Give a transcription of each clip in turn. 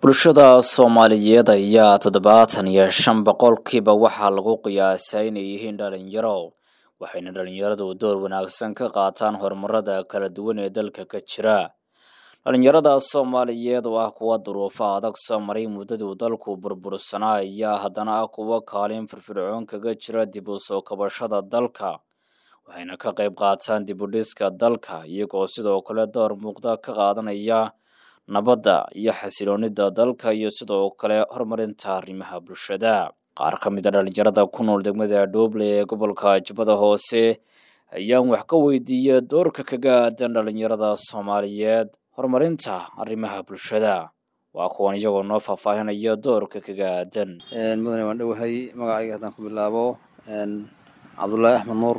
bulshada soomaaliyeed ayaa toddobaatan iyo shan boqolkiiba waxaa lagu qiyaasaa inay yihiin dhalinyaro waxayna dhalinyaradu door wanaagsan ka qaataan horumarada kala duwan ee dalka ka jira dhalinyarada soomaaliyeed oo ah kuwa duruufo adag soo maray muddaduu dalku burbursanaa ayaa haddana ah kuwo kaalin firfircoon kaga jira dib u soo kabashada dalka waxayna ka qayb qaataan dib u dhiska dalka iyagoo sidoo kale door muuqda ka qaadanaya nabadda iyo xasiloonida dalka iyo sidoo kale horumarinta arrimaha bulshada qaar ka mid a dhalinyarada ku nool degmada dhooble ee gobolka jubbada hoose ayaan wax ka weydiiyey doorka kaga aadan dhalinyarada soomaaliyeed horumarinta arrimaha bulshada waa kuwan iyagoo noo faahfaahinaya doorka kaga aadan mudane waan dhowahay magacayga haddaan ku bilaabo cabdullaahi axmed nuur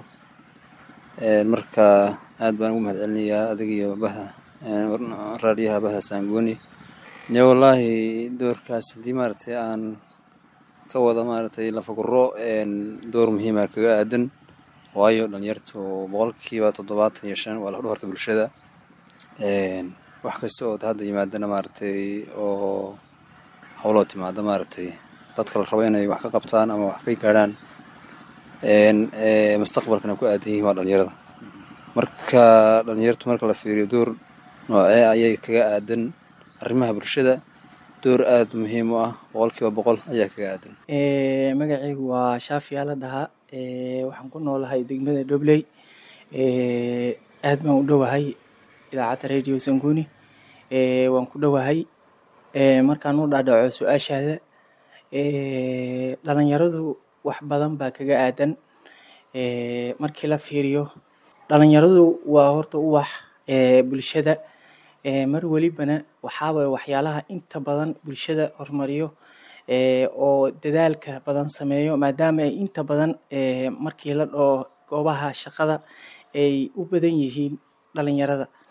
marka aad baan ugu mahad celinayaa adig iyo bahda raadiyaha bahda saangoni ne wallaahi doorkaas haddii maaragtay aan ka wada maaragtay lafaguro door muhiima kaga aadan waayo dhalinyartu boqolkiiba toddobaatan iyo shan waa la horta bulshada wax kasta oo hadda yimaadana maaragtay oo howloo timaada maaragtay dadka la rabo inay wax ka qabtaan ama wax ka gaadhaan mustaqbalkana ku aadan yihiin waa dhalinyarada marka dhalinyartu marka la fiiriyo door noocee ayay kaga aadan arrimaha bulshada door aada muhiim u ah boqolkiiba boqol ayaa kaga aadan magacaygu waa shaafiyaa la dhahaa waxaan ku noolahay degmada dhobley aad baan u dhowahay idaacadda radio sanguni waan ku dhowahay markaan u dhaadhaco su-aashaada dhalinyaradu wax badan baa kaga aadan markii la fiiriyo dhalinyaradu waa horta uwax bulshada mar welibana waxaaway waxyaalaha inta badan bulshada horumariyo oo dadaalka badan sameeyo maadaama ay inta badan markii la dhoo goobaha shaqada ay u badan yihiin dhalinyarada